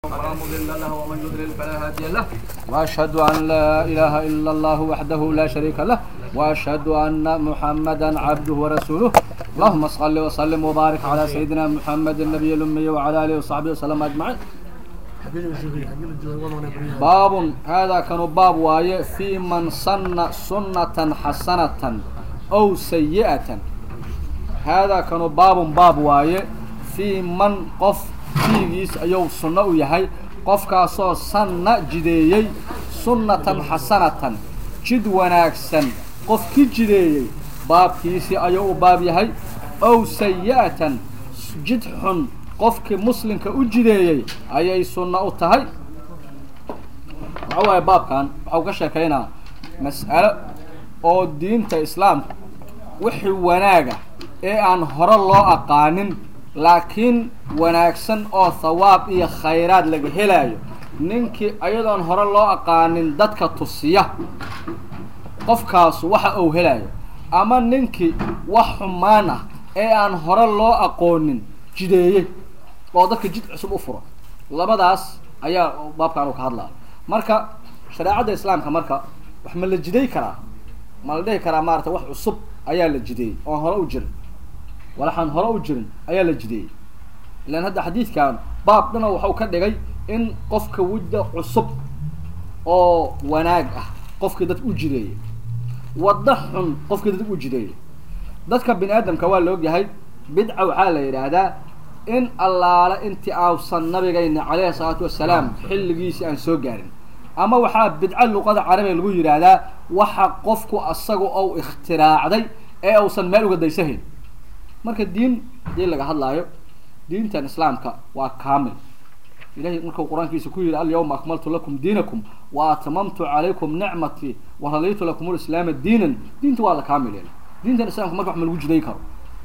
فلا مضل له ومن يضلل فلا هادي له واشهد ان لا اله الا الله وحده لا شريك له واشهد ان محمدا عبده ورسوله اللهم صل وسلم وبارك على سيدنا محمد النبي الامي وعلى اله وصحبه وسلم اجمعين باب هذا كان باب وايه في من سن سنة حسنة او سيئة هذا كان باب باب وايه في من قف fiigiis ayuu sunno u yahay qofkaasoo sanna jideeyey sunnatan xasanatan jid wanaagsan qof ki jideeyey baabkiisii ayuu u baab yahay ow sayi-atan jid xun qofkii muslimka u jideeyey ayay sunno u tahay waxa waaye baabkan waxau ka sheekaynaa mas'alo oo diinta islaamka wixii wanaaga ee aan hore loo aqaanin laakiin wanaagsan oo thawaab iyo khayraad laga helaayo ninkii ayadoon hore loo aqaanin dadka tusiya qofkaasu waxa uu helayo ama ninkii wax xumaan ah ee aan hore loo aqoonin jideeyey oo dadka jid cusub u furo labadaas ayaa baabkan uu ka hadlaya marka shareecadda islaamka marka wax ma la jiday karaa ma la dhihi karaa maarata wax cusub ayaa la jideeyey oon hore u jirin walaxaan hore u jirin ayaa la jideeyey ilaan hadda xadiidkan baab dhana waxau ka dhigay in qofka wadda cusub oo wanaag ah qofkii dadka u jideeyey waddo xun qofkii dadka u jideeyey dadka bini aadamka waa la ogyahay bidca waxaa la yidhaahdaa in allaale intii ausan nabigayna calayhi salaatu wasalaam xilligiisii aan soo gaarin ama waxaa bidco luqada carabiga lagu yidhaahdaa waxa qofku asaga ou ikhtiraacday ee uusan meel uga daysahayn marka diin hadii laga hadlaayo diintan islaamka waa kaamil ilahay markuu qur-aankiisa ku yihi alyawma akmaltu lakum diinakum wa atmamtu calaykum nicmatii wa raditu lakum lislaama diinan diinta waa la kaamil yeelay diintan islamka marka wax ma lagu jiday karo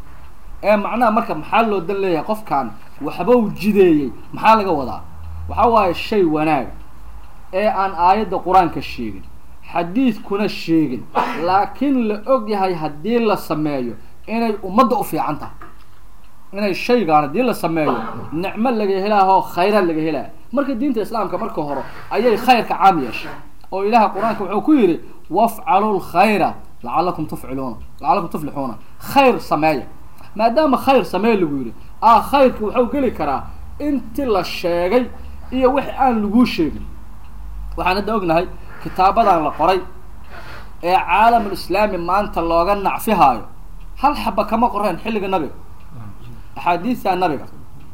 ee macnaha marka maxaa loo dan leeyahay qofkan waxbau jideeyey maxaa laga wadaa waxa waaye shay wanaaga ee aan aayadda qur-aanka sheegin xadiidkuna sheegin laakiin la og yahay haddii la sameeyo inay ummadda u fiican tahay inay shaygaan haddii la sameeyo nicmo laga helaaho khayraad laga helaya marka diinta islaamka marka hore ayay khayrka caam yeeshay oo ilaha qur-aanka wuxuu ku yidhi wafcalu lkhayra lacalakum tufciluuna lacalakum tuflixuuna khayr sameeya maadaama khayr sameeya lagu yidhi ah khayrka wuxuu geli karaa inti la sheegay iyo wix aan laguu sheegin waxaan hadda ognahay kitaabadan la qoray ee caalamul islaami maanta looga nacfihaayo hal xaba kama qoreen xilliga nabiga axaadiista nabiga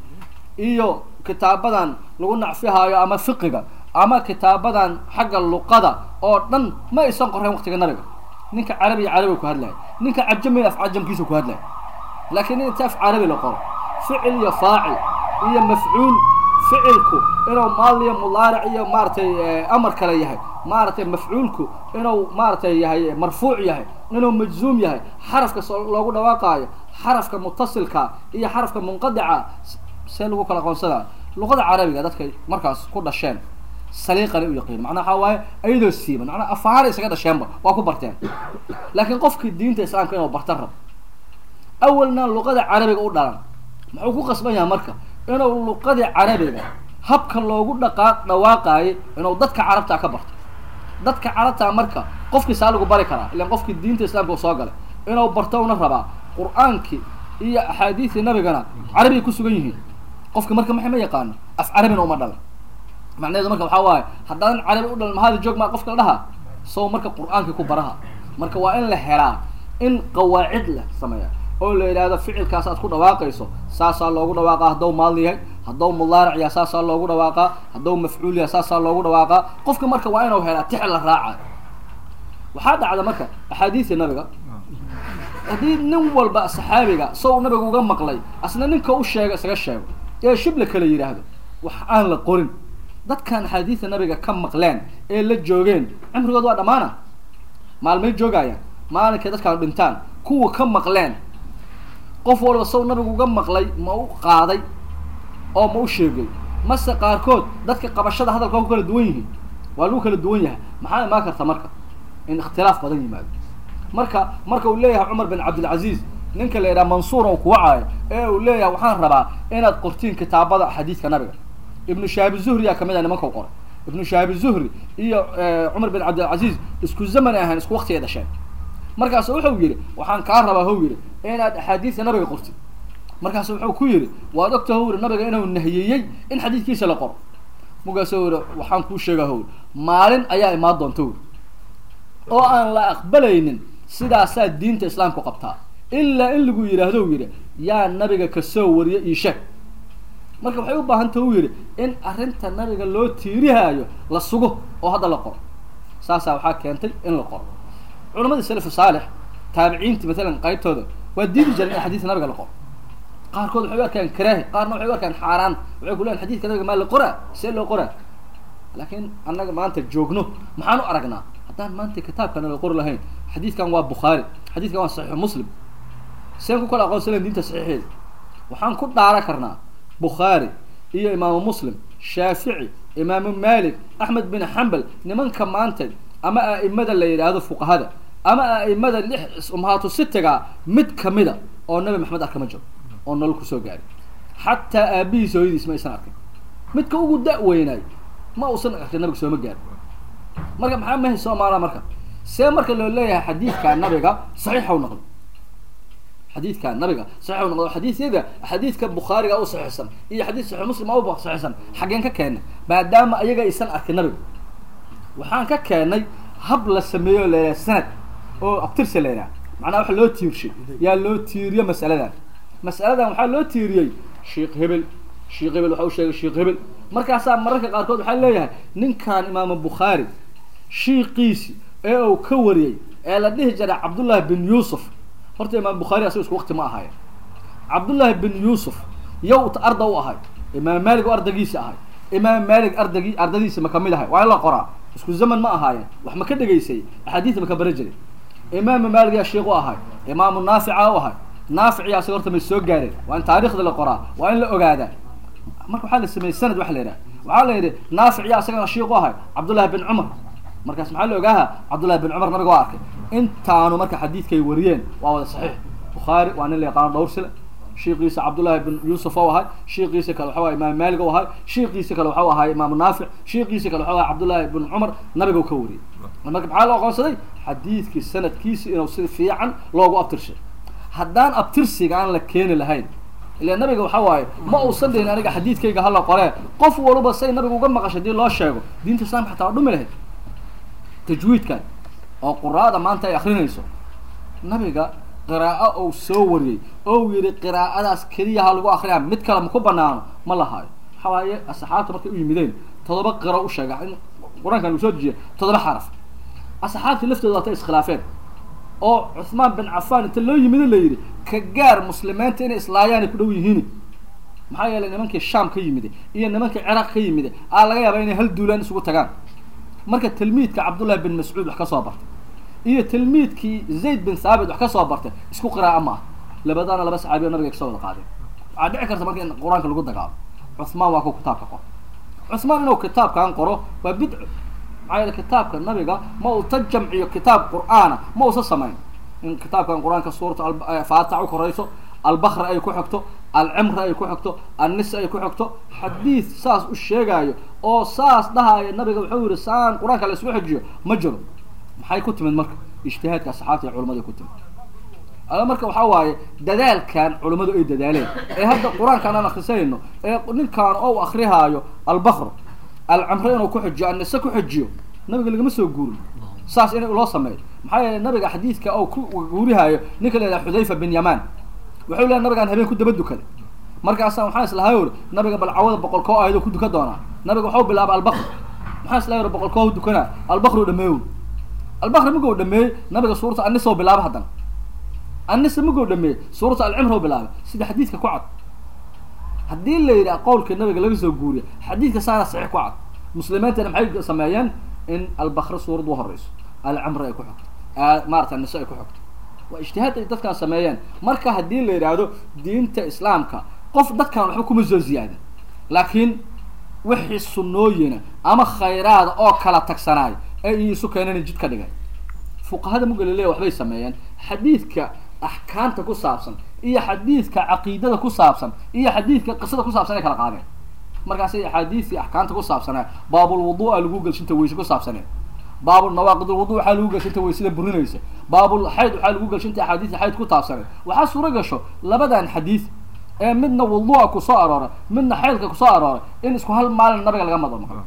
iyo kitaabadan lagu nacfihaayo ama fiqiga ama kitaabadan xagga luqada oo dhan ma aysan qoreen waqtiga nabiga ninka carabiya carabiga ku hadlaya ninka cajamiya af cajamkiisa ku hadlaya laakiin in inta af carabi la qoro ficil iyo faacil iyo mafcuul ficilku inuu maaliyo mudaaric iyo maaratay amar kale yahay maaragtay mafcuulku inuu maaratay yahay marfuuc yahay inuu majzuum yahay xarafka loogu dhawaaqaayo xarafka mutasilka iyo xarafka munqadica see lagu kala aqoonsadaa luqada carabiga dadkay markaas ku dhasheen saliiqale u yaqiin macnaa waxaa waaye ayadoo siiban macnaa afaara isaga dhasheenba waa ku barteen laakiin qofkii diinta islaamka inuu bartan rabo awalna luqada carabiga u dhalan muxuu ku qasban yahay marka inuu luqadii carabiga habka loogu dhaqaa dhawaaqaayay inuu dadka carabtaa ka barto dadka carabtaa marka qofkii saa lagu bari karaa ilan qofkii diinta islaamka u soo galay inuu barto una rabaa qur-aankii iyo axaadiistii nabigana carabigay ku sugan yihiin qofki marka maxay ma yaqaano af carabina uma dhalan macnaheedu marka waxaa waaye haddaadan carabi u dhalan mahaada joog maa qofka la dhaha sow marka qur-aankii ku baraha marka waa in la helaa in qawaacid la sameeya oo la yidhaahdo ficilkaas aad ku dhawaaqayso saasaa loogu dhawaaqa hadduu maali yahay hadduu mudaaric yahay saasaa loogu dhawaaqaa hadduu mafcuul yahay saasaa loogu dhawaaqaa qofka marka waa inuu helaa tix la raaca waxaa dhacda marka axaadiistii nabiga haddii nin walba saxaabiga sow nabiga uga maqlay asna ninka u sheega isaga sheego ee shib la kala yidhaahdo wax aan la qorin dadkan axaadiista nabiga ka maqleen ee la joogeen cimrigood waa dhammaana maalmay joogayaan maalinkay dadkaan dhintaan kuwa ka maqleen qof walba sow nabigu uga maqlay ma u qaaday oo ma u sheegay mase qaarkood dadka qabashada hadalka waa ku kala duwan yihiin waa lagu kala duwan yahay maxaa imaan karta marka in ikhtilaaf badan yimaado marka marka uu leeyahay cumar bin cabdilcaziiz ninka la yidhaha mansuur oo kuwacaayo ee uu leeyahay waxaan rabaa inaad qortiin kitaabada xadiidka nabiga ibnu shahaabi zuhriyaa kamid ah nimanka qoray ibnu shahaabi zuhri iyo cumar bin cabdilcaziiz isku zaman ay ahayn isku wakti ay dhasheen markaasu wuxuu yidhi waxaan kaa rabaa how yidhi inaad axaadiista nabiga qortid markaasu wuxuu ku yidhi waad ogta how yidhi nabiga inuu nahiyeyey in xadiidkiisa la qoro markaasu yidhi waxaan kuu sheegaa how maalin ayaa imaan doonta wy oo aan la aqbalaynin sidaasaa diinta islaamku qabtaa ilaa in lagu yidhaahdo yidhi yaa nabiga kasoo wariya io sheeg marka waxay u baahanta u yidhi in arrinta nabiga loo tiirihaayo la sugo oo hadda la qoro saasaa waxaa keentay in la qoro culamadii salafu saalix taabiciintii matalan qaybtooda waa diidi jireen in xadiidka nabiga la qoro qaarkood waxay u arkaan karaahi qaarna waxay u arkaan xaaraan waxay ku leeyan xadidka nabiga maa la qoraa see loo qoraa laakiin annaga maanta joogno maxaan u aragnaa haddaan maanta kitaabkana la qori lahayn xadiidkan waa bukhaari xadiidkan waa saxiixu muslim seen ku kala aqoonsanan diinta saxiixeeda waxaan ku dhaara karnaa bukhaari iyo imaamu muslim shaafici imaamu malik axmed bin xambal nimanka maanta ama a'imada la yidhaahdo fuqahada ama a'imada lix umhaatu sitiga mid kamida oo nabi maxamed arka ma jiro oo nolol kusoo gaari xataa aabihiis hooyadiis ma aysan arkin midka ugu da-weynaay ma uusan arkin nabiga sooma gaari marka maxaa mahay soomaala marka see marka loo leeyahay xadiidka nabiga saxiixa u noqdo xadiidka nabiga saxiix u noqdo xadiisyada xadiidka bukhaariga u saxiixsan iyo xadiid saxiix muslim u saxiixsan xaggeen ka keena maadaama ayaga aysan arkin nabiga waxaan ka keenay hab la sameeyo leeyahay sanad oo abtirsa leeyahay macnaha waxa loo tiirshay yaa loo tiiriyo masaladan masaladan waxaa loo tiiriyey sheikh hebel sheikh hebel waxa u sheegay sheikh hebel markaasaa mararka qaarkood waxaa leeyahay ninkan imaamu bukhaari shiiqiisi ee uu ka wariyey ee la dhihi jiray cabdullahi bin yuusuf horta imaam bukhaari asaga isku wakti ma ahayen cabdullaahi bin yuusuf yow arda u ahay imaam malig oo ardaygiisi ahay imaam malig ardagi ardadiisi ma kamid ahay waa in la qoraa isku zaman ma ahaayeen wax ma ka dhegaysay axaadiis ma ka bara jiray imaamu malig yaa sheikh u ahay imaamu naafica u ahay naaficiya asaga horta may soo gaareen waa in taarikhda la qoraa waa in la ogaadaa marka waxaa la sameeyey sanad waxa la yidhaha waxaa la yidhi naaficiya asagana sheikh u ahay cabdullahi bin cumar markaas maxaa la ogaaha cabdullahi bin cumar nabiga waa arkay intaanu marka xadiidkay wariyeen waa wada saxiix bukhaari waa nin la yaqaano dhowr sile shiikiisa cabdullahi bin yuusuf o ahay shiikiisa kale waxau ahay imaam malig o ahay shiikiisa kale waxau ahay imaamu naafic shiikiisa kale waxau ahay cabdullahi bin cumar nabiga u ka wariyey marka maxaa loo aqoonsaday xadiidkii sanadkiisi inuu si fiican loogu abtirshay haddaan abtirsiga aan la keeni lahayn ila nabiga waxa waaye ma uusan dhihin aniga xadiidkayga hala qoree qof walba say nabiga uga maqashay hadii loo sheego diinta islamka xataa waa dhumi lahayd tajwiidkan oo quraada maanta ay akrinayso nabiga qiraa'o ou soo wariyey ou yihi qiraa'adaas keliya ha lagu akriyaa mid kale maku banaano ma lahaayo waxa waaye asxaabta markay u yimideen todoba qiro u sheega in qur-aankan lagu soo dejiya todoba xaraf asxaabtii laftooda waatay iskhilaafeen oo cuthmaan bin cafaan inta loo yimid la yidhi ka gaar muslimiinta inay islaayaan ay ku dhow yihiin maxaa yeelay nimankii shaam ka yimide iyo nimankii ciraaq ka yimide aa laga yaabaa inay hal duulaan isugu tagaan marka tilmiidka cabdullahi bin mascuud wax ka soo bartay iyo tilmiidkii zayd bin thaabit wax ka soo bartay isku qiraa'o ma ah labadana laba saxaabiyo nabiga kasoo wada qaadeen waxaa dhici karta marka in qur-aanka lagu dagaalo cuthmaan waa ku kitaabka qoro cuthmaan inuu kitaabkan qoro waa bidco maxaa yeele kitaabka nabiga ma uu ta jamciyo kitaab qur'aana ma uusa samayn in kitaabkan qur-aanka suurata faatax u korayso albakra ay ku xigto alcimra ay ku xigto annisa ay ku xigto xadiid saas u sheegaayo oo saas dhahaayo nabiga wuxuu yihi saan qur-aanka la isku xijiyo ma jiro maxay ku timid marka ijtihaadka asxaabta iyo culamada ku timid ala marka waxaa waaye dadaalkan culammadu ay dadaaleen ee hadda qur-aankaan aan akrisanayno ee ninkaan ou akrihaayo albakro alcimre inuu ku xijiyo annise ku xijiyo nabiga lagama soo guurin saas in loo sameeyo maxaa yeelay nabiga xadiidka oo ku guurihaayo ninka la yidhaha xudayfa bin yamaan wuxuu leehay nabigaan habeen ku daba dukaday markaasa waxaan islahay uri nabiga balcawada boqol koo ahayd oo ku dukan doonaa nabiga waxau bilaaba albakr maxaan islahay uri boqol koo dukanaa albakru dhameeyo albakri magou dhameeyey nabiga suurata anisa bilaaba haddana anisa magou dhameeyey suurata alcimra bilaabay sida xadiidka ku cad haddii la yidhaha qowlka nabiga laga soo guuriya xadiidka saana saxiix ku cad muslimiintana maxay sameeyeen in albakre suurad u horeyso alcimra ay ku xogto maarata anise ay ku xogto waa ijtihaad ay dadkaan sameeyeen marka haddii la yidhaahdo diinta islaamka qof dadkaan waxba kuma soo ziyaadin laakiin wixii sunnooyina ama khayraada oo kala tagsanaay ee isu keenan jid ka dhigay fuqahada mugalilea waxbay sameeyeen xadiidka axkaamta ku saabsan iyo xadiidka caqiidada ku saabsan iyo xadiidka qisada ku saabsan ay kala qaadeen markaasay axaadiisii axkaamta ku saabsanaa baabulwuduu'a lagu gelshinta weyse ku saabsanee baabulnawaaqidulwudu waxaa lagu gelshinta weysada burinaysa baabulxayd waxaa lagu gelshinta axaadiista xayd ku taabsanee waxaa suuro gasho labadan xadiis ee midna wuduu'a kusoo arooray midna xaydka kusoo arooray in isku hal maalin nabiga laga mado maqlo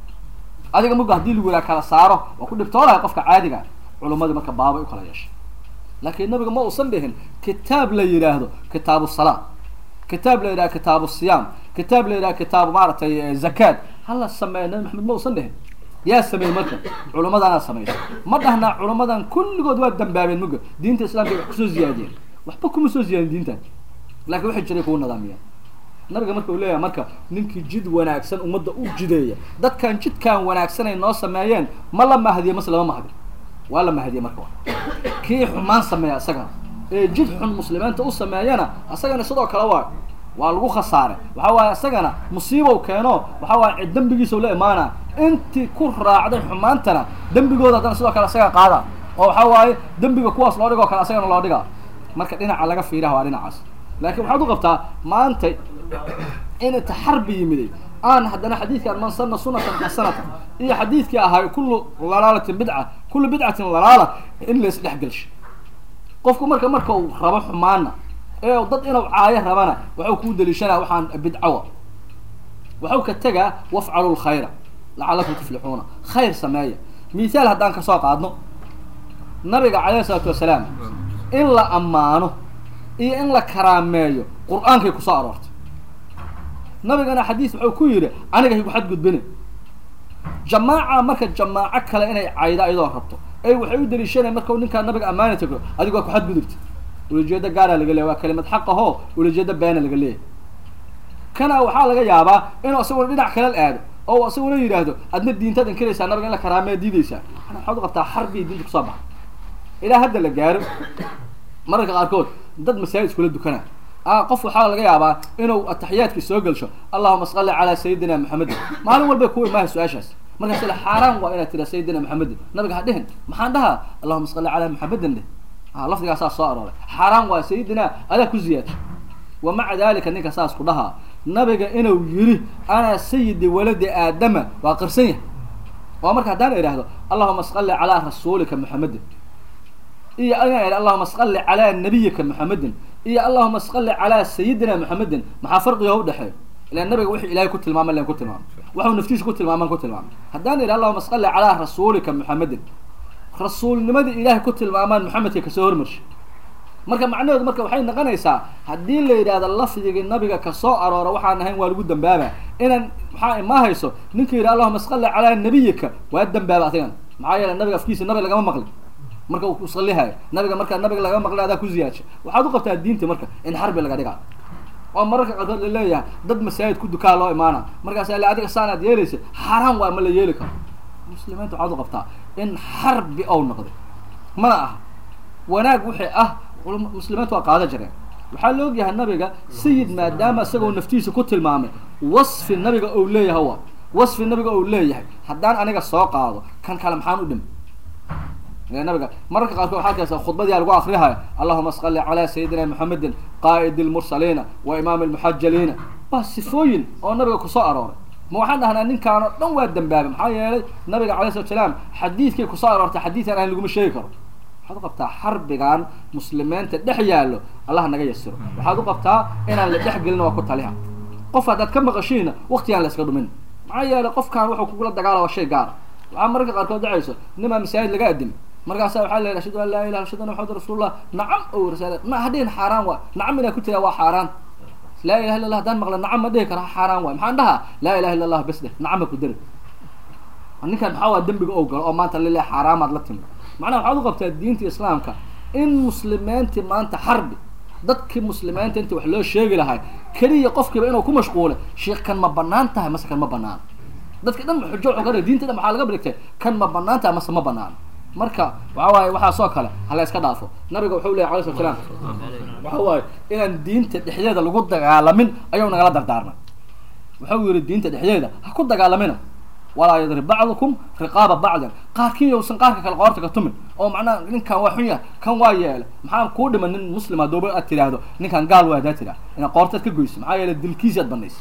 adiga muga hadii lagu yidhaha kala saaro waa ku dhibtoolahay qofka caadiga culummadii marka baabay u kala yeeshay laakiin nabiga ma uusan dhihin kitaab la yidhaahdo kitaabu salaa kitaab la yidhahdo kitaabu siyaam kitaab la yidhahdo kitaabu maaragtay zakaad hala sameeya nabi maxamed ma uusan dhihin yaa sameeyey marka culummadana samaysa ma dhahnaa culummadan kulligood waa dambaabeen muga diinta islaamka wax kusoo ziyaadiyeen waxba kuma soo ziyaadin diintan laakiin waxay jiray kugu nidaamiyeen nabiga marka uu leeyahay marka ninkii jid wanaagsan ummadda u jideeya dadkan jidkan wanaagsan ay noo sameeyeen ma la mahdiye mase lama mahdi waa la mahdiye marka kii xumaan sameeya isagana ee jid xun muslimiinta u sameeyana isagana sidoo kale waa waa lagu khasaare waxa waaye isagana musiibow keeno waxa waaye cid dembigiisa la imaana intii ku raacday xumaantana dembigooda haddana sidoo kale isaga qaada oo waxa waaye dembiga kuwaas loo dhigoo kale isagana loo dhiga marka dhinaca laga fiiraha waa dhinacaas laakiin waxaad u qabtaa maanta in inta xarbi yimiday aan haddana xadiidkan man sana sunatan xasanatan iyo xadiidkii ahaa kullu lalaalatin bidca kullu bidcatin lalaala in la isdhexgelsho qofku marka marka uu rabo xumaana ee dad inuu caayo rabana waxuu kuu daliishanaa waxaan bidcawa waxuu ka tegaa wafcalu lkhayra lacalakum tuflixuuna khayr sameeya mithaal haddaan kasoo qaadno nabiga calayhi isalaatu wasalaam in la ammaano iyo in la karaameeyo qur-aankay kusoo aroortay nabigana xadiis wuxuu ku yidhi aniga higu xadgudbine jamaaca marka jamaaco kale inay cayda iyadoo rabto ay waxay u daliishanaya markau ninkaa nabiga ammaani tago adigu waa ku xadgudubta ulajeeda gaara laga leeya waa kalimad xaqaho ulajeeda beena laga leeyahy kana waxaa laga yaabaa inuu isaguna dhinac kale aado oo isaguna yidhaahdo adna diintaad inkiraysaa nabiga in la karaameya diidaysaa waxaad u qabtaa xarbiya diinta kusoo baxa ilaa hadda la gaaro mararka qaarkood dad masaajid iskula dukana ah qof waxaa laga yaabaa inuu ataxiyaadkii soo gelsho allahuma salli calaa sayidina maxamedin maalin walbay ku imaaha su-aashaas markaas ila xaaraan waa inaad tira sayidina maxamedin nabiga ha dhihin maxaan dhahaa allahuma salli calaa maxamedin dheh a lafdigaasaa soo arooray xaaraan waa sayidina adaa ku ziyaadsa wa maca dalika ninka saas ku dhahaa nabiga inuu yiri ana sayidi waladi aadama waa qirsan yahay oo marka haddaan idhaahdo allahuma salli calaa rasuulika maxamedin iyo inaan idha allahuma salli calaa nabiyika maxamedin iyo allahuma salli calaa sayidina maxamedin maxaa farqiga udhexeeyo ilan nabiga wixii ilahay ku tilmaamay len ku tilmaamay waxuu naftiisa ku tilmaaman ku tilmaamay haddaan idha allahuma salli calaa rasuulika maxamedin rasuulnimadii ilahay ku tilmaamaan maxamedka kasoo hormarshay marka macnaheedu marka waxay noqonaysaa haddii la yidhahdo lafdigii nabiga kasoo aroora waxaan ahayn waa lagu dambaaba inaan maxaa ima hayso ninka yidhi allahuma salli calaa nabiyika waa dambaaba adigan maxaa yeele nabiga afkiisa nabi lagama maqli marka uu kusalihayo nabiga markaa nabiga laga maqlay adaa ku ziyaadsha waxaad u qabtaa diinta marka in xarbi laga dhigaa oo mararka qaarkood la leeyahay dad masaajid ku dukaa loo imaana markaas ale adiga saanaad yeelaysa xaaraan waa ma la yeeli karo muslimiinta waxaad u qabtaa in xarbi ou noqday mana aha wanaag wixii ah muslimiinta waa qaada jireen waxaa la ogyahay nabiga sayid maadaama isagoo naftiisa ku tilmaamay wasfi nabiga ou leeyahay wa wasfi nabiga ou leeyahay haddaan aniga soo qaado kan kale maxaan u dhimi nabiga mararka qaarkood waxaa kaysa khudbadiyaa lagu akrihaya allahuma salli calaa sayidina maxamedin qaa'id lmursaliina wa imaam lmuxajaliina waa sifooyin oo nabiga kusoo arooray ma waxaan dhahnaa ninkaan oo dhan waa dambaabay maxaa yeelay nabiga alay slat salaam xadiidkay kusoo aroortay xadiidan aan laguma sheegi karo waxaad u qabtaa xarbigan muslimiinta dhex yaallo allah naga yasiro waxaad u qabtaa inaan la dhex gelin waa ku taliha qof haddaad ka maqashiina waktigaan la iska dhumin maxaa yeelay qofkaan wuxuu kugula dagaala waa shay gaara waxaa mararka qaarkood dhacayso nimaa masaajid laga adimi markaasa waxaa la yidhi ashhadu an laa ilaha ashhadu anna maxamad rasuulullah nacam o rasaal ma hadhihin xaaraan waay nacam inaa ku tiraa waa xaaraan laa ilaha illa allah haddaan maqla nacam ma dhihi kara xaaraan waay maxaan dhahaa laa ilaha illa allah bes dheh nacama ku dari ninkan maxaa waa dembiga ou galo oo maanta lile xaaraamaad la timi macnaha waxaad u qabtaa diinta islaamka in muslimiintii maanta xarbi dadkii muslimiinta inta wax loo sheegi lahay keliya qofkiiba inuu ku mashquulay sheekh kan ma banaan tahay mase kan ma banaan dadka dhan xujo wuxuu ka dhigay diinta dhan waxaa laga dhigtay kan ma banaan tahay mase ma banaan marka waxa waaye waxaasoo kale hala iska dhaafo nabiga wuxuu leyahy alay slat slam waxa waaye inaan diinta dhexdeeda lagu dagaalamin ayuu nagala dardaarmay wuxuu yihi diinta dhexdeeda ha ku dagaalamina walaa yadrib bacdukum riqaaba bacdan qaarkii yowsan qaarka kale qoorta ka tumin oo macnaha ninkan waa xun yahay kan waa yeela maxaa kuu dhiman nin muslim hadooba aad tidhaahdo ninkan gaal waa hadaa tidhah inaad qoortaad ka goyso maxaa yeele dilkiisi aad banaysa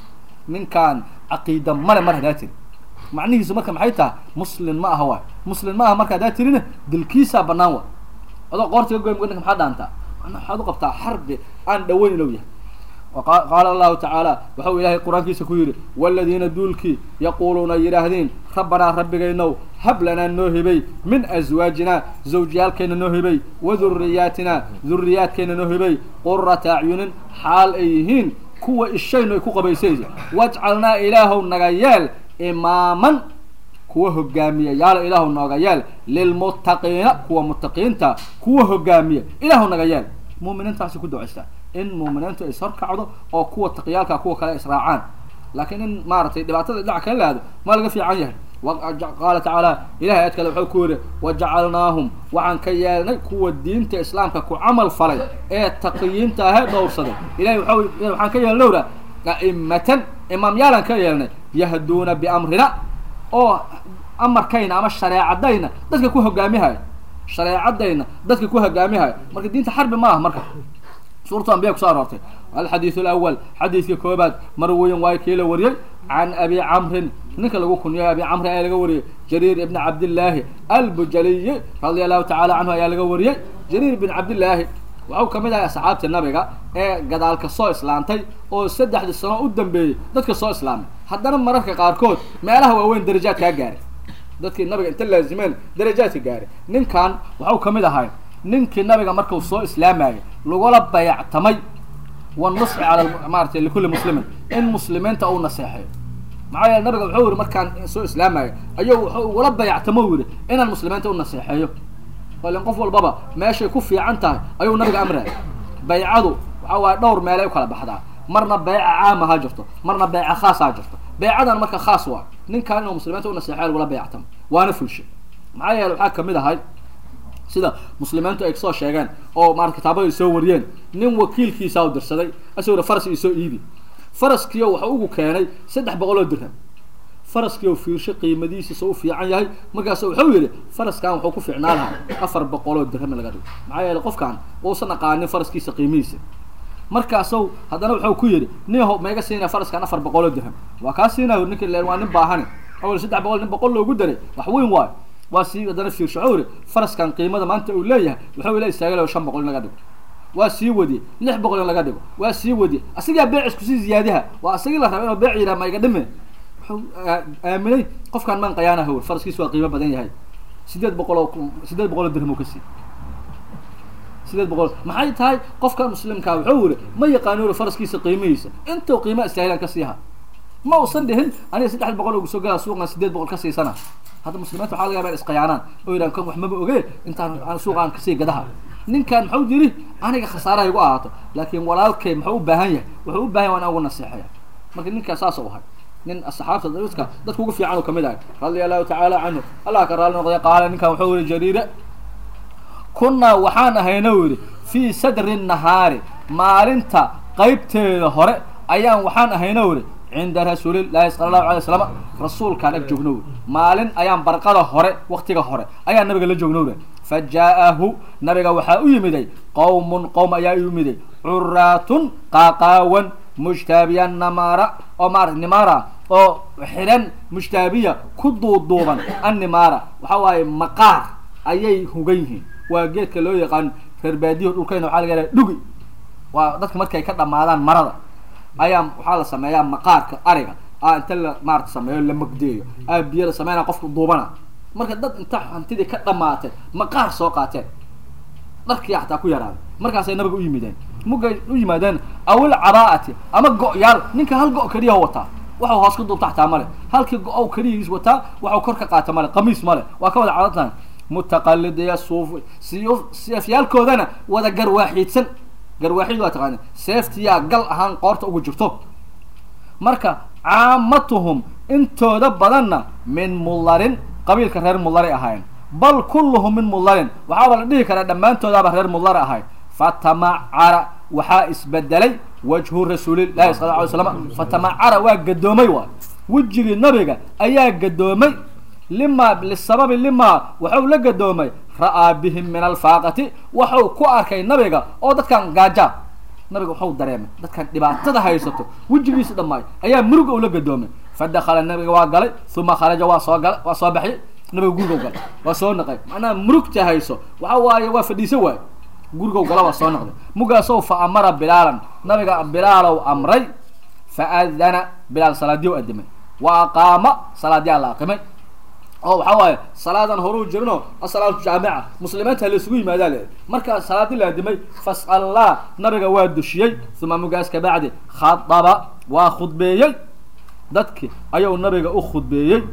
ninkaan caqiida male mar hadaa tiri macnihiisu marka maxay tahay muslin ma aha waay muslin ma aha marka hadaa tirina dilkiisaa banaan wa adoo qoorta ka goy ninka maxaa dhaantaa mana waxaad u qabtaa xarbi aan dhaweyn inuu yahay qaala allahu tacaala waxau ilaahay qur-aankiisa ku yidhi waladiina duulkii yaquuluuna yidhaahdeen rabbanaa rabbigaynow hab lanaa noo hibay min aswaajinaa zawjiyaalkayna noo hibay wa duriyaatina duriyaadkayna noo hibay qurata acyunin xaal ay yihiin kuwa ishaynu ay ku qabaysaysa wajcalnaa ilaahow naga yeel imaaman kuwa hogaamiya yaalo ilaahu nooga yeel lilmuttaqiina kuwa muttaqiinta kuwa hogaamiya ilaahu naga yeel muuminiintaasi ku ducaystaa in muuminiintu is horkacdo oo kuwa taqiyaalka kuwa kale israacaan laakiin in maaragtay dhibaatada dhinac kala laado ma laga fiican yahay qaala tacaala ilahay aad kale wuxuu ku yidhi wajacalnaahum waxaan ka yeelnay kuwa diinta islaamka ku camal falay ee taqiyiinta ahee dhowrsaday ilahay waa waxaan ka yeelnay owra a'imatan imaamyaalaan ka yeelnay yahduuna biamrina oo amarkayna ama shareecadayna dadka ku hogaamihaya shareecadayna dadka ku hogaamihaya marka diinta xarbi ma aha marka suuratu ambiya kuso aroortay alxadiidu alawal xadiidka koobaad marweyn waayo kii la wariyey can abi camrin ninka lagu kunyayo abi camri ayaa laga wariyey jariir ibni cabdillaahi albujaliyi radia allahu tacala canhu ayaa laga wariyey jariir ibn cabdillaahi waxau kamid ahay asxaabta nabiga ee gadaalka soo islaantay oo saddexdii sano u dambeeyey dadka soo islaamay haddana mararka qaarkood meelaha waaweyn darajaad kaa gaaray dadkii nabiga inta laazimeen darajaadka gaaray ninkan waxau kamid ahay ninkii nabiga markau soo islaamayay lagula bayactamay wanusxi cala maarata likulli muslimin in muslimiinta uu naseexeeyo maxaa yeele nabiga wuxuu yihi markaan soo islaamaya ayuu wuxuu ugula bayactamo u yihi inaan muslimiinta u naseexeeyo ilin qof walbaba meeshay ku fiican tahay ayuu nabiga amraya baycadu waxa waaye dhowr meelay ukala baxdaa marna beyca caama ha jirto marna beyca khaas ha jirto beycadan marka khaas waa ninkaan inuu muslimiinta u naseexeyo lagula bayactamo waana fulshe maxaa yeele waxaa kamid ahay sida muslimiintu ay soo sheegeen oo maarata kitaabada ay soo wariyeen nin wakiilkiisa u dirsaday asaguna faras isoo iibi faraskiio waxa ugu keenay saddex boqol oo dirham faraskiio fiirsho qiimadiisiisa u fiican yahay markaas wuxuu yidhi faraskan wuxuu ku fiicnaa lahaa afar boqol oo dirham in laga dhigo maxaa yeele qofkan uusan aqaanin faraskiisa qiimihiisa markaasow haddana wuxuu ku yidhi niho maiga siinaya faraskan afar boqol oo dirham waa kaa siinayo ninki len waa nin baahani awal saddex boqol nin boqol loogu daray wax weyn waayo waa sii haddana fiirsho wuxuu yidhi faraskan qiimada maanta uu leeyahay wuxuu ila istaagalayo shan boqol in laga dhigo waa sii wadiye lix boqol in laga dhigo waa sii wadiye asigaa beecis kusii ziyaadiha waa asagii la raba inuu beec yidhaha ma iga dhime wuxuu aaminay qofkaan maan qayaana hawr faraskiisu waa qiimo badan yahay sideed boqol oo sideed boqol oo dirham uu ka sii sideed boqol maxay tahay qofka muslimkaa wuxuu yihi ma yaqaano uri faraskiisa qiimihiisa intuu qiima istaahilan ka siiha ma usan dhihin aniga saddex boqol ugu soo gala suuqan sideed boqol ka siisana hadda muslimiinta waxaa laga yaba in isqayaanaan oo yidhahan kan wax maba oge intaan aan suuqaan kasii gadaha ninkan muxuu yidhi aniga khasaaraha igu ahaato laakiin walaalkay muxuu u baahan yahay wuxuu u baahan yahay waa in ugu naseexaya marka ninkaas saas u ahay nin asxaabta dadka dadka ugu fiican uu kamid ahay radia allahu tacaala canhu allah ka raali noqday qaala ninkan wuxuu yihi jariire kunnaa waxaan ahayna u yidhi fii sadri nahaari maalinta qaybteeda hore ayaan waxaan ahayna u yidhi cinda rasuulillahi sala allahu alay waslam rasuulkaan ag joogno uri maalin ayaan barqada hore waktiga hore ayaan nabiga la joogno uri fa jaa-ahu nabiga waxaa u yimiday qowmun qowm ayaa u yimiday curaatun qaaqaawan mujtaabiya namaara oo maarata nimaara oo xidhan mujtaabiya ku duuduuban annimaara waxa waaye maqaar ayay hugan yihiin waa geedka loo yaqaan reer baadiyaho dhulkayna waxaa laga yahaa dhugi waa dadka markay ka dhamaadaan marada ayaa waxaa la sameeyaa maqaarka ariga a inta la maarata sameeyo la magdeeyo a biyo la sameynaya qofka duubana marka dad inta hantidii ka dhamaatay maqaar soo qaateen dharkii xataa ku yaraaday markaasay nabiga u yimideen mugay u yimaadeen awil cabaa'ati ama go-yaal ninka hal go- keliya wataa waxau hoos ka duubta xataa male halkii go-ow keliyiis wataa waxau kor ka qaata male qamiis male waa ka wada cadatan mutaqalidiya suuf siyu seefyaalkoodana wada garwaaxiidsan garwaaxiid waa taqaana seeftiyaa gal ahaan qoorta ugu jirto marka caamatuhum intooda badanna min mullarin qabiilka reer mullari ahayn bal kulluhum min mullarin waxaaba la dhihi karaa dhammaantoodaaba reer mullari ahayn fatamacara waxaa isbedelay wajhu rasuulillahi sala ly slam fatamacara waa gadoomay waay wejigii nabiga ayaa gadoomay lima lisababi lima waxau la gadoomay ra'aa bihim min alfaaqati waxau ku arkay nabiga oo dadkan gaaja nabiga wuxuu dareemay dadkan dhibaatada haysato wejigiisa dhammaay ayaa muruga ula gadoomay fadakala nabiga waa galay uma kharaja waa soo gala waa soo baxyay nabiga gurigow galay waa soo naqay macnaha murugta hayso waxa waaye waa fadhiisa waay gurigow gala waa soo noqday mugaasow fa amara bilaalan nabiga bilaalow amray fa adana bilaal salaadiyo adimay wa aqaama salaadiyaa la aqimay oo waxaa waaye salaadan horuu jirino asalaatu jaamica muslimiinta laysugu yimaadaa le markaa salaadii la adimay fas'allah nabiga waa dushiyey uma mugaas kabacdi khadaba waa khudbeeyey dadki ayuu nabiga u khudbeeyey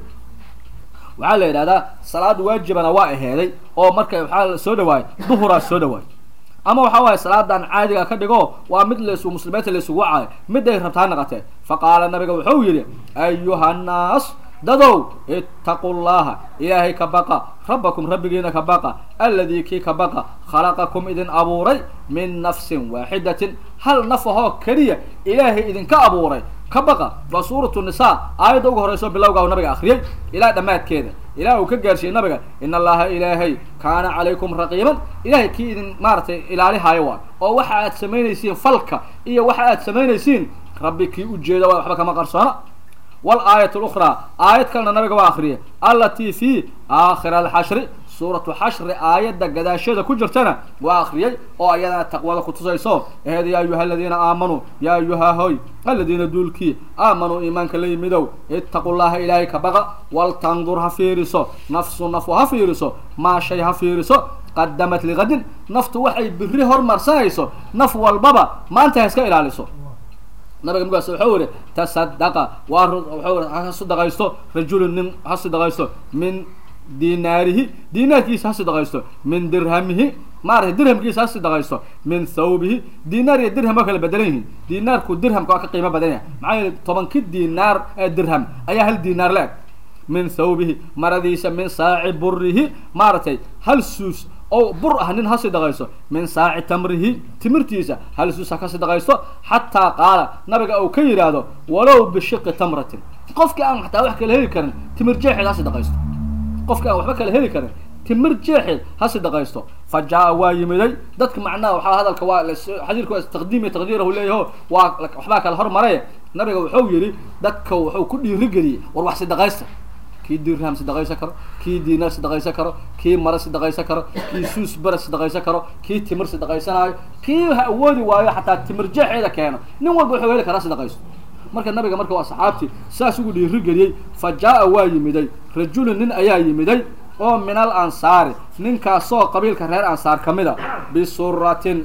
waxaa la yidhahdaa salaad waajibana waa aheeday oo marka waxaa soo dhawaayay duhuraa soo dhawaay ama waxa waaye salaadan caadiga ka dhigo waa mid las muslimiinta laysugu wacaayo miday rabtaa naqatee faqaala nabiga wuxuu yidhi ayuha nnaas dadow ittaqu llaha ilaahay ka baqa rabbakum rabbigiina ka baqa alladii kii ka baqa khalaqakum idin abuuray min nafsin waaxidatin hal naf ahoo keliya ilaahay idinka abuuray ka baqa waa suuratu nisaa aayadda uga horeyso bilowga nabiga akhriyey ilaa dhammaadkeeda ilaah uu ka gaarsiiyey nabiga in allaha ilaahay kaana calaykum raqiiban ilahay kii idin maaratay ilaalihaayo waay oo waxa aad samaynaysiin falka iyo waxa aad samaynaysiin rabbi kii ujeeda waa waxba kama qarsoona walaayat lukhraa aayad kalena nabiga waa akhriyay allatii fi aakhir alxashri suuratu xashri aayadda gadaasheeda ku jirtana waa akhriyey oo ayadana taqwada kutusayso ehed ya ayuha aladiina aamanuu ya ayuha hoy aladiina duulkii aamanuu iimaanka la yimidow ittaqu llaha ilaahay ka baqa waltandur ha fiiriso nafsu nafu ha fiiriso maa shay ha fiiriso qadamat liqadin naftu waxay biri hormarsanayso naf walbaba maanta ha iska ilaaliso nabiga mugaas wuxuu yihi tasadaqa waa wuxuu ha sadaqaysto rajulun nin ha sadaqaysto min dinaarihi dinaarkiisa ha sadaqaysto min dirhamihi maaragtay dirhamkiisa ha sadaqaysto min thawbihi dinaar iyo dirham waa kala bedelan yihiin dinaarku dirhamka waa ka qiimo badan yahay maxaa yeele tobanki dinaar ee dirham ayaa hal dinaar la eg min thawbihi maradiisa min saaci burihi maaragtay hal suus oo bur ah nin ha sidaqaysto min saaci tamrihi timirtiisa hal suus ha ka sidaqaysto xataa qaala nabiga uu ka yidhaahdo walow bishiqi tamratin qofkii aan xataa wax kala heli karin timir jeexeed ha sidaqaysto qofkii aan waxba kala heli karin timir jeexeed ha sidaqaysto fa jaa waa yimiday dadka macnaha waxaa hadalka waa xadiirku waa taqdiim iyo taqdiirahu leeyaho waa waxbaa kala hormaray nabiga wuxuu yidhi dadka wuxuu ku dhiirigeliyey war wax sidaqaysta kii dirham sidaqaysan karo kii diinaar sidaqaysan karo kii mara sidaqaysan karo kii suus bara sidaqaysan karo kii timir sidaqaysanaayo kii ha awoodi waayo xataa timir jeexeeda keeno nin walba wuxuu heli karaa sidaqaysto marka nabiga marka waa saxaabtii saas ugu dhiirigeliyey fa jaa-a waa yimiday rajulun nin ayaa yimiday oo min al ansaari ninkaasoo qabiilka reer ansaar ka mid a bisuratin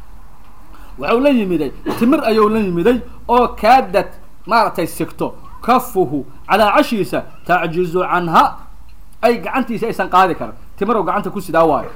wuxuu la yimiday timir ayuu la yimiday oo kaadad maaragtay sigto kafuhu calaacashiisa tacjizu canha ay gacantiisa aysan qaadi karin timirow gacanta ku sidaa waayo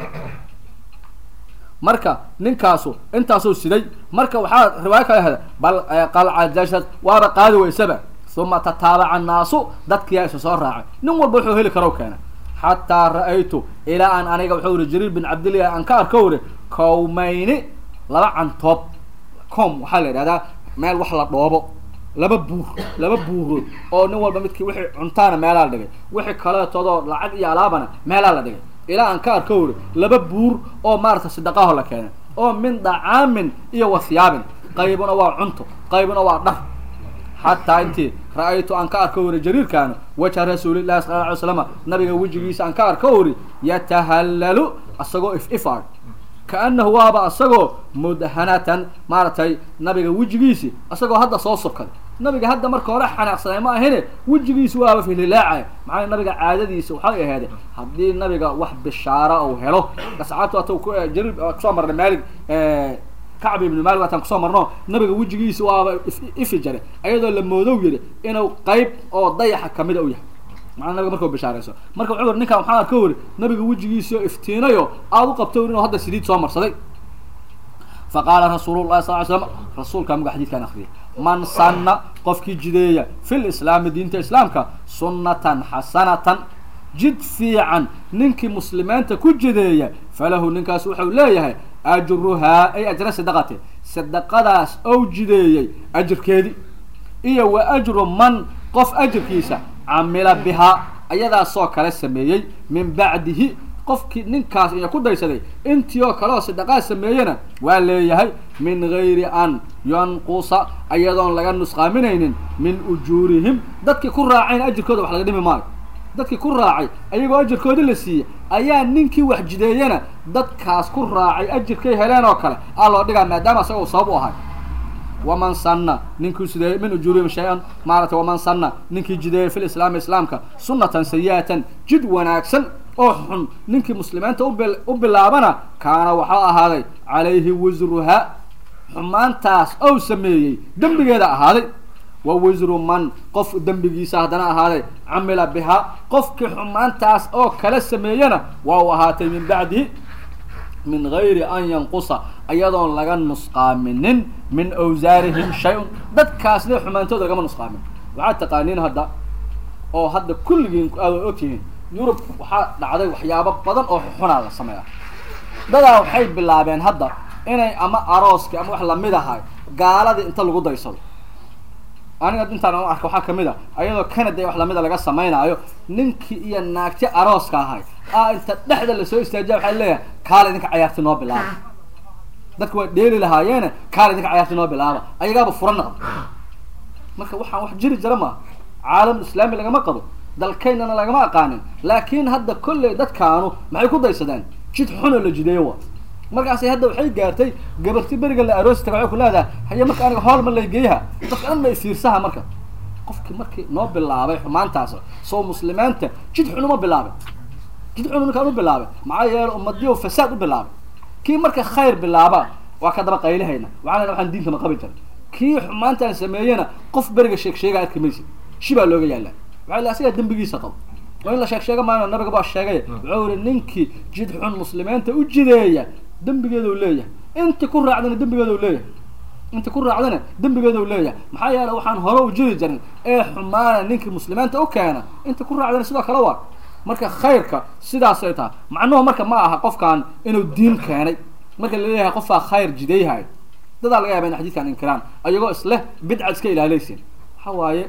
marka ninkaasu intaasuu siday marka waxaa riwaayo kala heda bal qalcajashad waaba qaadi weysaba uma tataabaca annaasu dadkiyaa isa soo raacay nin walba wuxuu heli karo keena xataa ra-aytu ilaa aan aniga wuxuu yihi jariir bin cabdillahi aan ka arko uri kowmayni laba cantoob com waxaa la yidhahdaa meel wax la dhoobo laba buur laba buurood oo nin walba midkii wixii cuntaana meelaa la dhigay wixii kaleetoodoo lacag iyo alaabana meelaa la dhigay ilaa aan ka arko uri laba buur oo maarata sadaqaho la keenay oo min dacaamin iyo wathiyaabin qaybuna waa cunto qaybuna waa dhar xataa intii ra-aytu aan ka arko uri jariirkaana wajha rasuulillahi sala lla ly slama nabiga wejigiisa aan ka arko uri yatahallalu isagoo if ifaag kaanahu waaba asagoo mudhanatan maaragtay nabiga wejigiisi asagoo hadda soo subkaday nabiga hadda marka hore xanaaqsanay ma ahine wejigiisi waaba fililaacay maxaa nabiga caadadiisa waxay aheede haddii nabiga wax bishaara uu helo asxaabta ata jariir kusoo marnay maalig kacbi ibnu maalik waataan kusoo marno nabiga wejigiisi waaba ifi jare ayadoo la moodow yidhi inuu qayb oo dayaxa kamida u yahay maa nabiga markau bishaarayso marka wuxuu uri ninkaan waxaan arka weri nabiga wejigiisio iftiinayo aada u qabto uri inuu hadda saliid soo marsaday fa qaala rasuulullahi sal ly slam rasuulkaa muga xadidkaan akriyay man sanna qofkii jideeya fi lislaami diinta islaamka sunnatan xasanatan jid fiican ninkii muslimiinta ku jideeya falahu ninkaas wuxuu leeyahay ajruhaa ay ajra sadaqate sadaqadaas ou jideeyey ajirkeedii iyo wa ajru man qof ajirkiisa camila bihaa ayadaasoo kale sameeyey min bacdihi qofkii ninkaas iya ku daysaday intii oo kale oo sadaqaa sameeyena waa leeyahay min gayri an yanqusa ayadoon laga nusqaaminaynin min ujuurihim dadkii ku raacayna ajirkooda wax laga dhimi maayo dadkii ku raacay ayagoo ajirkoodii la siiyey ayaa ninkii wax jideeyana dadkaas ku raacay ajirkay heleen oo kale aa loo dhigaa maadaama isaga uu sabab u ahay waman sanna ninkii sideeyey min ujuurihim shay-an maaragtay waman sanna ninkii jideeyey fi lislaami islaamka sunnatan sayi-atan jid wanaagsan oo xun ninkii muslimiinta ubil u bilaabana kaana waxaa ahaaday calayhi wisruha xumaantaas ou sameeyey dembigeeda ahaaday wa wisru man qof dembigiisa haddana ahaaday camila bihaa qofkii xumaantaas oo kala sameeyana waa u ahaatay min bacdihi min gayri an yanqusa ayadoon laga nusqaaminin min awsaarihim shay-un dadkaasna xumaantooda lagama nusqaamin waxaad taqaaniin hadda oo hadda kulligiin aada ogtihiin yurub waxaa dhacday waxyaabo badan oo xunaa la sameeya dadaa waxay bilaabeen hadda inay ama arooski ama wax lamid ahay gaaladii inta lagu daysado aniga intaan arka waxaa kamid a ayadoo canada wax lamida laga samaynaayo ninkii iyo naagti arooska ahay a inta dhexda lasoo istaajiya waxaa leeyahay kaala idinka cayaarti noo bilaaba dadka waa dheeli lahaayeene kaala idinka cayaarti noo bilaaba ayagaaba fura naqda marka waxaan wax jiri jira maaha caalam islaami lagama qabo dalkaynana lagama aqaanin laakin hadda kolley dadkaanu maxay ku daysadeen jid xunoo la jideeyo wa markaasay hadda waxay gaartay gabarti beriga la aroosi taga waxay ku leedahay haye marka aniga hool ma laygeeyaha dadka dhan bay fiirsaha marka qofkii markii noo bilaabay xumaantaas soo muslimiinta jid xun uma bilaabay jid xun ninkaan u bilaabay maxaa yeele ummadiyo fasaad u bilaabay kii marka khayr bilaaba waa ka daba qaylihayna waxaan waxaan diinta ma qabi jiray kii xumaantaan sameeyena qof beriga sheeg sheega arki maysa shibaa looga yaallaa waxaa la asigaa dembigiisa qabo waa in la sheeg sheega maayo nabiga baa sheegay wuxuu yihi ninkii jid xun muslimiinta u jideeya dembigeeda u leeyahay inti ku raacdana dembigeeda u leeyahay inti ku raacdana dembigeeda u leeyahay maxaa yeele waxaan hore u jiri jirin ee xumaana ninkii muslimiinta u keena inti ku raacdana sidoo kale waa marka khayrka sidaasay tahay macnuhu marka ma aha qofkan inuu diin keenay marka laleeyahay qofkaa khayr jideeyahay dadaa laga yaaba in xadiidkan inkiraan ayagoo isleh bidca iska ilaalaysin waxa waaye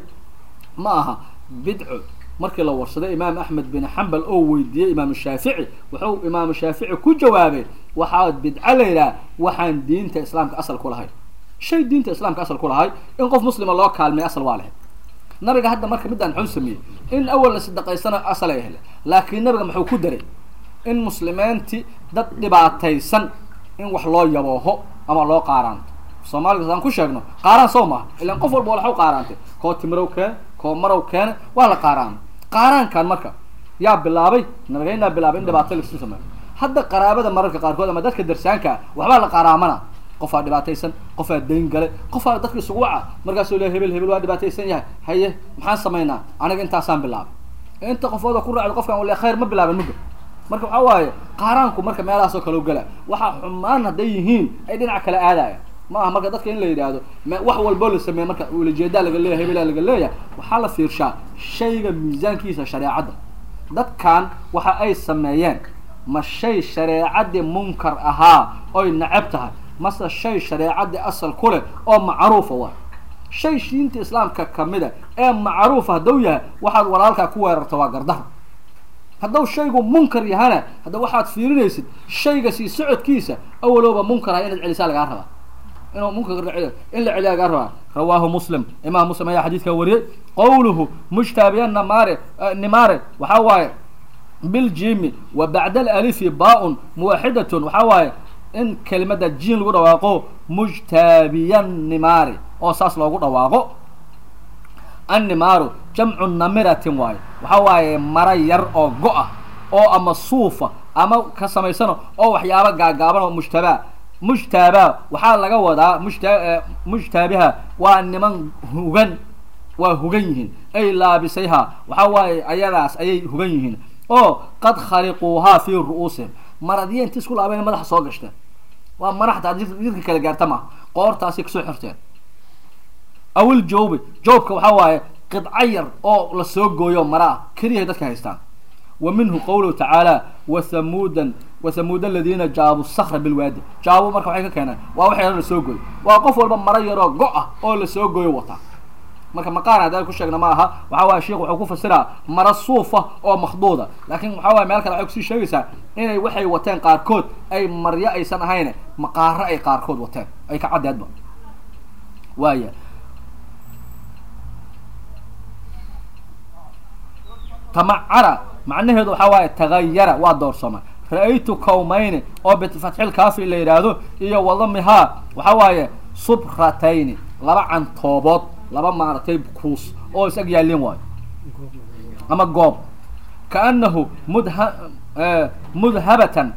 ma aha bidco markii la warsaday imaam axmed bin xambal oo weydiiyey imaamu shaafici wuxuu imaamu shaafici ku jawaabay waxaa bidco la yidhaha waxaan diinta islaamka asal ku lahay shay diinta islaamka asal ku lahay in qof muslima loo kaalmay asal waa lahayd nabiga hadda marka midaan muxuu sameeyey in awal la sadaqaysana asal ay hele laakiin nabiga muxuu ku daray in muslimiinti dad dhibaataysan in wax loo yabooho ama loo qaaraanto soomaaliga hadaan ku sheegno qaaraan soo maaha ilaan qof walba waxu qaaraantay koo timirow keene koo marow keene waa la qaaraana qaaraankan marka yaa bilaabay nabigeynaa bilaabay in dhibaato laisu sameeyo hadda qaraabada mararka qaarkood ama dadka darsaanka ah waxbaa la qaraamana qofaa dhibaataysan qofaa dayn galay qofaa dadka isugu waca markaasuu le hebel hebel waa dhibaataysan yahay haye maxaan samaynaa aniga intaasaan bilaabay inta qofooda ku raacdo qofkan wale khayr ma bilaaban muga marka waxaa waaye qaaraanku marka meelahaasoo kale u gala waxaa xumaan hadday yihiin ay dhinac kale aadaya ma aha marka dadka in la yidhaahdo wax walboo la sameeye marka ulajeedaa laga leeyahay hebelaa laga leeyahay waxaa la fiirshaa shayga miisaankiisa shareecadda dadkan waxa ay sameeyeen ma shay shareecadii munkar ahaa oy necab tahay mase shay shareecadii asal ku leh oo macruufa waa shay diinta islaamka kamida ee macruufa hadduu yahay waxaad walaalkaa ku weerarta waa gardaha hadduu shaygu munkar yahana hadda waxaad fiirinaysid shayga sii socodkiisa awalooba munkar ah inaad celisaa lagaa rabaa inuu munkar in la celiya lagaa rabaa rawaahu muslim imaam muslim ayaa xadiidka wariyey qawluhu mujtaabiyan namaare nimaare waxaa waaye biljimi wa bacda alalifi baa-un muwaxidatun waxaa waaye in kelimada jiin lagu dhawaaqo mujtaabiyan nimaare oo saas loogu dhawaaqo annimaaru jamcu namiratin waaye waxaa waaye mara yar oo go-a oo ama suufa ama ka samaysano oo waxyaaba gaagaaban oo mujtabaa mujtaaba waxaa laga wadaa mujta mujtaabiha waa niman hugan waa hugan yihiin ay laabisayha waxaa waaye ayadaas ayay hugan yihiin oo qad khaliquuhaa fii ru'uusihim maradiya inta isku laabeen madaxa soo gashteen waa maraxta jidka kala gaarta maaha qoortaasay kasoo xirteen awil joobi joobka waxaa waaye qidco yar oo lasoo gooyo mara ah keliyahay dadka haystaan wa minhu qawluhu tacaala wathamuudan wathamuud aladiina jaabu sakra bilwaadi jaabu marka waxay ka keeneen waa wax yaro lasoo gooyo waa qof walba maro yaroo go- ah oo lasoo gooyo wataa marka maqaar haddaan ku sheegna ma aha waxa waye sheikh wuxuu ku fasiraa mara suufa oo makhduuda laakiin waxa waye meel kale waxay kusii sheegaysaa inay waxay wateen qaarkood ay maryo aysan ahayn maqaaro ay qaarkood wateen ay ka caddeedba waaya tamacara macnaheedu waxaa waaye tagayara waa doorsama ra-aytu kawmayni oo bifatxil kaafi la yidhaahdo iyo wadamihaa waxa waaye subratayni laba cantoobood laba maaragtay kuus oo is ag yaalin waayo ama goob kaanahu mudha mudhabatan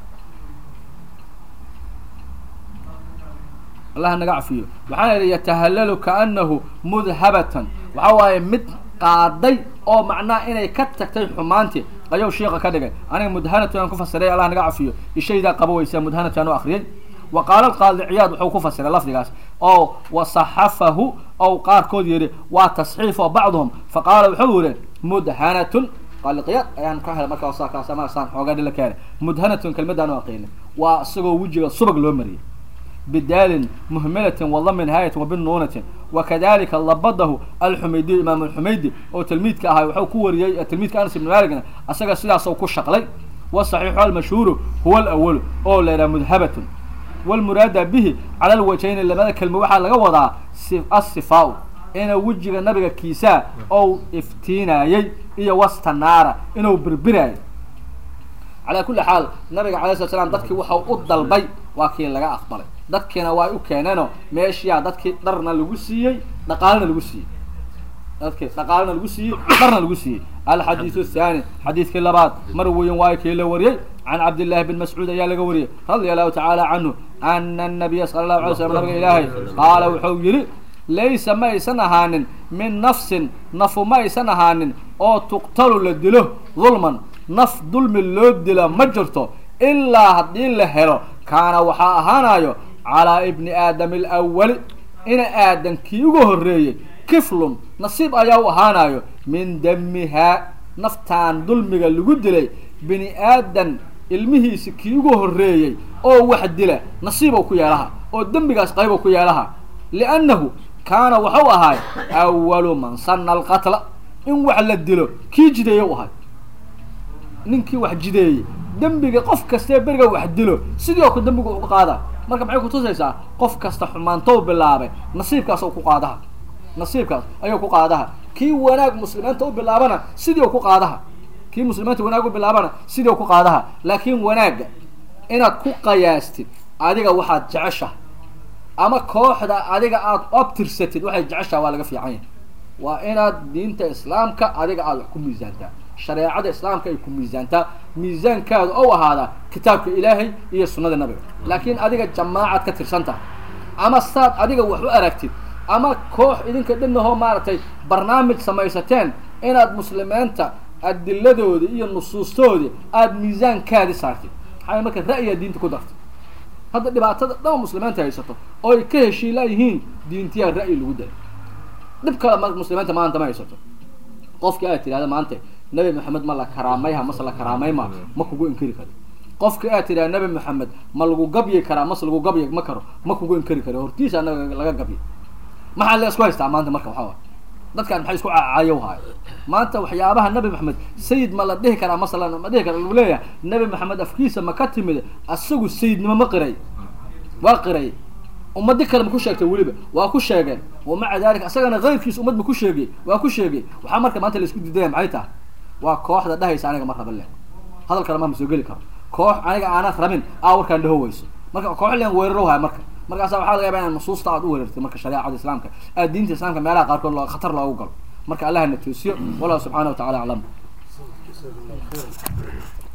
allah naga cafiyo waxaa yidhi yatahallalu kaanahu mudhabatan waxa waaye mid qaaday oo macnaha inay ka tagtay xumaantii ayuu shiika ka dhigay aniga mudhanatu aan ku fasiray allah naga cafiyo ishaydaa qaba weysa mudhanatu aan u akriyay wa qaala alqaadi ciyaad wuxuu ku fasiray lafdigaas oo wasaxafahu ou qaarkood yidhi waa tasxiif oo bacduhum faqaala wuxuu yihi mudhanatun qaaliqiyaad ayaan ka helay markaa saakaasamaasaan xoogaa dhila ka helay mudhanatun kelmadaan u aqiinay waa isagoo wejiga subag loo mariyay bidaalin muhmilatin wadami nihaayatin wabinuunatin wakadalika labadahu alxumaydiy imaam alxumaydi oo tilmiidka ahaa wuxuu ku wariyey tilmiidka anas ibn maligna asaga sidaasoo ku shaqlay wasaxiixu almashhuuru huwa alawalu oo la yidhaha mudhabatun walmuraada bihi cala alwajhayni labada kelmo waxaa laga wadaa asifaau inuu wejiga nabiga kiisaa ou iftiinayey iyo wasta naara inuu birbiraayo calaa kulli xaal nabiga alay slat slam dadkii waxau u dalbay waa kii laga aqbalay dadkiina waa u keeneenoo meeshiyaa dadkii dharna lagu siiyey dhaqaalena lagu siiyey dadkii dhaqaalena lagu siiyey dharna lagu siiyey alxadiidu athani xadiidkii labaad mar weyn waayo kii la wariyey can cabdillahi bin mascuud ayaa laga wariyey radia allahu tacaala canhu ana anabiya sala allahu alay slam nabiga ilaahay qaala wuxuu yihi laysa ma aysan ahaanin min nafsin nafu ma aysan ahaanin oo tuqtalu la dilo dulman naf dulmi loo dila ma jirto ilaa haddii la helo kaana waxaa ahaanayo calaa ibni aadam alawali ina aadan kii ugu horreeyey kiflun nasiib ayaa u ahaanayo min damihaa naftaan dulmiga lagu dilay bini aadan ilmihiisi kii ugu horreeyey oo wax dila nasiibow ku yeelaha oo dembigaas qaybow ku yeelaha liannahu kaana waxau ahaay awalu man sanna alqatla in wax la dilo kii jideeye u ahay ninkii wax jideeyey dembiga qof kastee beriga wax dilo sidii oo ku dembiga uga qaada marka maxay kutusaysaa qof kasta xumaantou bilaabay nasiibkaas ku qaadaha nasiibkaas ayuu ku qaadaha kii wanaag muslimiinta u bilaabana sidii ku qaadaha kii muslimiinta wanaag u bilaabana sidii ku qaadaha laakiin wanaagga inaad ku qayaastid adiga waxaad jeceshaha ama kooxda adiga aada obtirsatid waxay jeceshaha waa laga fiican yahay waa inaad diinta islaamka adiga aada wax ku miisaantaa shareecada islaamka ay ku miisaantaa miisaankaadu ou ahaadaa kitaabka ilaahay iyo sunnada nabiga laakiin adiga jamaacad ka tirsan tahay ama saad adiga wax u aragtid ama koox idinka dhanahoo maaragtay barnaamij samaysateen inaad muslimiinta adiladoodi iyo nusuustoodi aada miisaankaadi saartid maxaa marka ra'yigaa diinta ku dartay hadda dhibaatada dhama muslimiinta haysato oo ay ka heshiilaa yihiin diintiyaa ra'yi lagu daray dhib kale ma muslimiinta maanta ma haysato qofkii aad tidhahda maanta nabi maxamed ma la karaamayha mase la karaamayma ma kugu inkari karo qofkii aad tidhahda nabi maxamed ma lagu gabyi karaa mase lagu gabyi ma karo ma kugu inkari karo hortiisa anaga laga gabyi maxaa la isku haystaa maanta marka waxaa dadkaan maxay isku caacayow haay maanta waxyaabaha nabi maxamed sayid ma la dhihi karaa mase la ma dhihi kara lagu leeyahay nabi maxamed afkiisa ma ka timid asagu sayidnimo ma qiray waa qiray ummadi kale ma ku sheegtay weliba waa ku sheegeen wamaca dalika isagana kayrkiisa ummad ma ku sheegay waa ku sheegay waxaa marka maanta laisku diidaya maxay tahay waa kooxda dhahaysa aniga ma raba le hadal kale ma soo geli karo koox aniga aanad rabin aa warkaan dhaho weyso marka koox len weeraro haya marka markaasa waxaa laga yaba inaa nusuusta aad u weerartay marka shareecada islaamka aad diinta islaamka meelaha qaarkood loo khatar loogu galo marka allahna toosiyo wallahu subxaana wa tacala aclam